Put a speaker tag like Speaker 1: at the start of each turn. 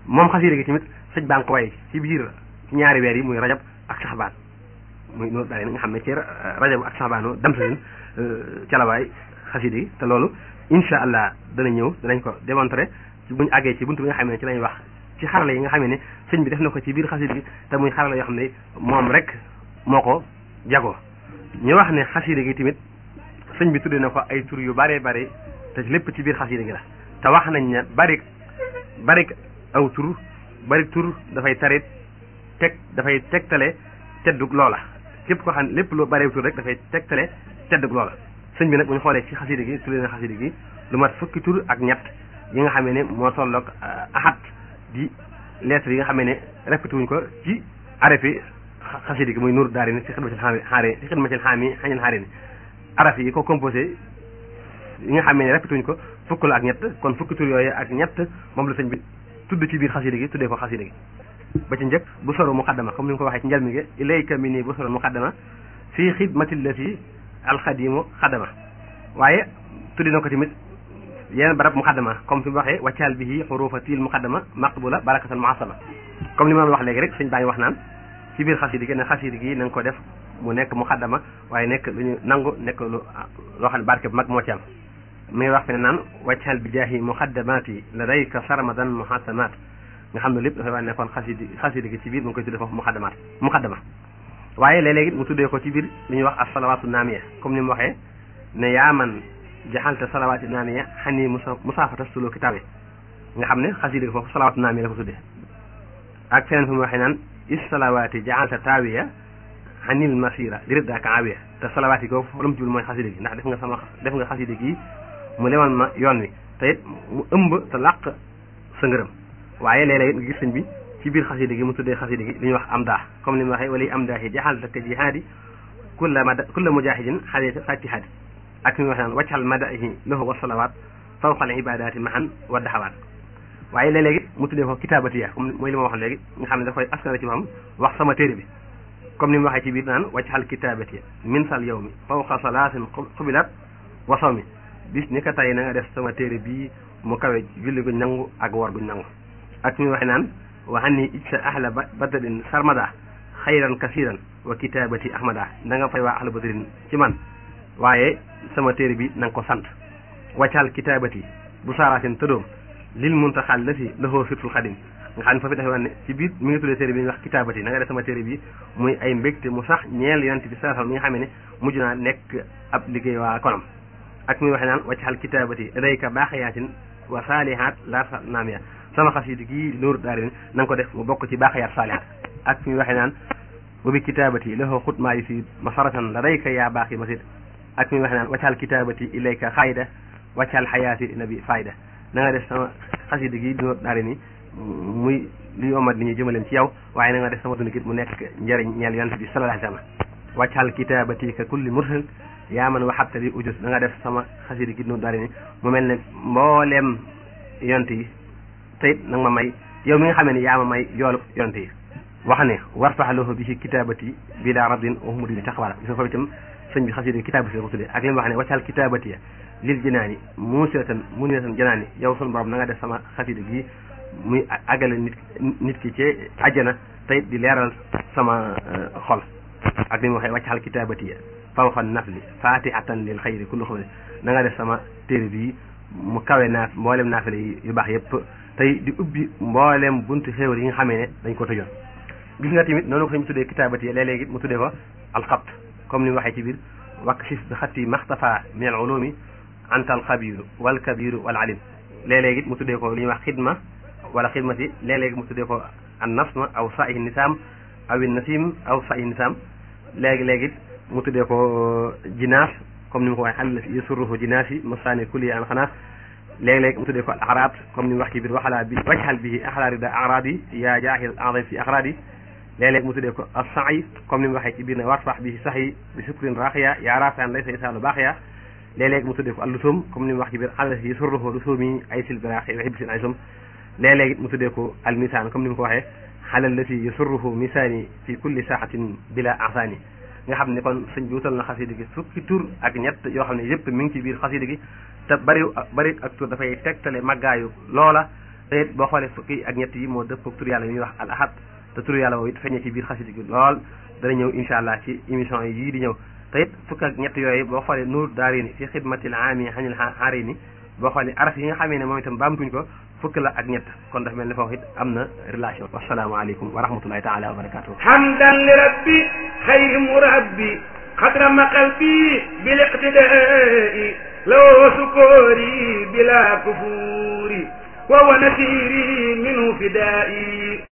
Speaker 1: moom xasida gi tamit sëñ baa ngi ko way ci biir ñaari weer yi muy rajab ak saxbaan muy noonu daal nga xam ne ci rajab ak saxbaano dem sa leen ca la waay xasida gi te loolu incha allah dana ñëw danañ ko démontrer ci buñu àggee ci buntu bi nga xam ne ci lañ wax ci xarala yi nga xam ne sëñ bi def na ko ci biir xasida gi te muy xarala yoo xam ne moom rek moo ko jagoo ñu wax ne xasida gi tamit sëñ bi tuddee na ko ay tur yu bare bare te lépp ci biir xasida gi la te wax nañ ne bari bari aw tur bari tur dafay tarit teg dafay tegtale teddug loola képp ko xam ne lépp lu bari tur rek dafay tegtale teddug loola sëñ bi nag bu ñu xoolee ci xasida gi tuddee na xasida gi lu mat fukki tur ak ñett yi nga xamee ne moo tolloog axat di lettre yi nga xamee ne répété wuñ ko ci araf yi xasida gi muy nuur daari ni ci xidmatil xaari ci xidmatil xaami xañal xaari ni araf yi ko composé yi nga xamee ne répété wuñ ko fukk la ak ñett kon fukki tur yooyu ak ñett moom la sëñ bi tudd ci biir xasida gi tuddee ko xasida gi ba ci njëkk bu soro muqaddama comme ni nga ko waxee ci njëlmi gi ilayka mi nii bu soro muqaddama fii xidmatil lati alxadimu xadama waaye tuddi na ko tamit yeneen barab muqaddama comme fi mu waxee waccaal bihi xurufatil muqaddama maqbula barakatal muasama comme ni ma wax léegi rek sëñ baa ngi wax naan ci biir xasida gi ne xasida gi na nga ko def mu nekk muqaddama waaye nekk lu ñu nangu nekk lu loo xam ne barke bu mag moo ci am mi ngi wax fi ne naan waccaal bi jaahi muqaddamati ladayka sarmadan muhasamaat nga xam ne lépp dafay wax ne kon xasida xasida gi ci biir mu ngi koy tuddee foofu muqaddamaat muqaddama waaye léeg-léegi mu tuddee ko ci biir li ñuy wax as salawaatu naamiya comme ni mu waxee ne yaa man jaxalte salawaati naamiya xani musa musaafata sulu kitaab yi nga xam ne xasida gi foofu salawaatu naamiya la ko tuddee ak feneen fi mu waxee naan is salawaati jaxalte taawiya xanil masira li riddaaka aawiya te salawaat yi ko foofu la mu jublu mooy xasida gi ndax def nga sama def nga xasida gi mu lemal ma yoon wi te it mu ëmb te làq sa ngërëm waaye léeg-léeg nga gis sëñ bi ci biir xasida gi mu tuddee xasida gi li ñuy wax am daa comme ni mu waxee wala am daa yi jaxal ka jihaadi kulla mada kulla mujahidin xalita fatihaadi ak li ñuy wax naan waccal madahi lahu wa salawaat fawqal ibadaati mahan wa daxawaat waaye léeg-léegi mu tuddee ko kitaabatiya comme mooy li ma wax léegi nga xam ne dafay askara ci moom wax sama téere bi comme ni mu waxee ci biir naan waccal kitaabatiya min sal yow mi fawqa salaatin xubilat wa sawmi bis ni ko tey na nga def sama téere bii mu kawe julli guñ nangu ak wor guñ nangu ak ñu waxee naan wa anni ijsa ahla badrin sarmada xayran kasiran wa kitabati ahmada da nga fay waa ahla badrin ci man waaye sama téere bi na nga ko sant waccal kitabati bu saaraatin tëddoom lil muntaxal la si lahoo sirtul xadim nga xam ne foofu dafay wax ne ci biir mi ngi tuddee téere bi ñuy wax kitabati na nga def sama téere bi muy ay mbégte mu sax ñeel yonent bi sallallahu mi nga xam ne mujj naa nekk ab liggéey waa konam ak muy waxee naan waccal kitabati rayka baaxayaatin wa saalihaat la naamiya sama xasida gii nuur daari na nga ko def mu bokk ci baaxayaat saalihaat ak fi ñu waxee naan wa bi kitaabati lahu xutmaa yi fi masaratan la dayka yaa baax yi masid ak fi ñu waxee naan waccaal kitaabati ilayka xayda waccaal xayaati nabi fayda na nga def sama xasida gii nuur daari ni muy li yomat li ñuy jëmaleen ci yow waaye na nga def sama dund gi mu nekk njëriñ ñeel yonent bi sallallahu alayhi wa sallam waccaal kitaabati ka kulli mursal yaa man waxabta bi ujus na nga def sama xasida gi nuur daari ni mu mel ne mbooleem yonent yi tey nag ma may yow mi nga xamee ne yaa ma may yoolu yonte yi wax ne warfax lahu bi ci kitabati bi daa raddin waxumudi bi taxawala gis nga foofu itam sëñ bi xasida kitabati la ko tuddee ak li mu wax ne waccal kitabati ya lil jinaani muusiratan muniratan janaani yow sun borom na nga def sama xasida gi muy àggale nit nit ki ci àjjana tey di leeral sama xol ak li mu waxee waccal kitabati ya fawqa nafli fatihatan lil xayri kullu xawli na nga def sama téere bi mu kawe naaf mboolem naafile yi yu baax yëpp tey di ubbi mboolem buntu xéewal yi nga xamee ne dañ ko tëjoon gis nga tamit noonu ko ñu tuddee kitaabati yi léeg-léegi mu tuddee ko alxabt comme ni mu waxee ci biir wakshif bi xatti maxtafa min al ulumi anta al xabiru wal kabiru wal alim léeg-léegi mu tuddee ko li ñuy wax xidma wala xidmati léeg-léegi mu tuddee ko an nasma aw saihi nisaam aw nasim aw saihi nisaam léegi-léegi mu tuddee ko jinaas comme ni mu ko waxee xal yasurruhu jinaas yi masaani kulli an xanaas léeg-léeg mu tuddee ko al araad comme ni mu wax ci biir waxalaa bi wajxal bi axlaari da araad yi yaa jaahil azim fi axraad yi léeg-léeg mu tuddee ko as sa'i comme ni mu waxee ci biir ne warfax bi sax yi bi sukrin raaxiya yaa raafian laysa isaalu baaxiya léeg-léeg mu tuddee ko al lusum comme ni mu wax ci biir xal yi surruhu lusumi ay sil biraaxi wa hibsin ay sum léeg-léeg mu tuddee ko al misaan comme ni mu ko waxee xalal lati yasurruhu misaani fi kulli saaxatin bila asaani nga xam ne kon sëñ bi wutal na xasida gi fukki tur ak ñett yoo xam ne yëpp mi ngi ci biir xasida gi te bari bari ak tur dafay tegtale màggaayu loola te it boo xoolee fukki ak ñett yi moo dëpp tur yàlla yi ñuy wax al ahad te tur yàlla woowu it feeñee ci biir xasida gi lool dana ñëw incha allah ci émission yi yii di ñëw te it fukk ak ñett yooyu boo xoolee nuur daarini fi xidmatil aami xanil arini boo xoolee araf yi nga xamee ne moom itam baamtuñ ko fukk la ak ñett kon dafa mel ne foofu it am na relation wasalaamaaleykum wa rahmatullahi taala wa barakatuh
Speaker 2: hamdan li rabbi xayri murabbi xadrama qalbi bil iqtidai law sukuri bila kufuri wa wa nasiri minhu fidai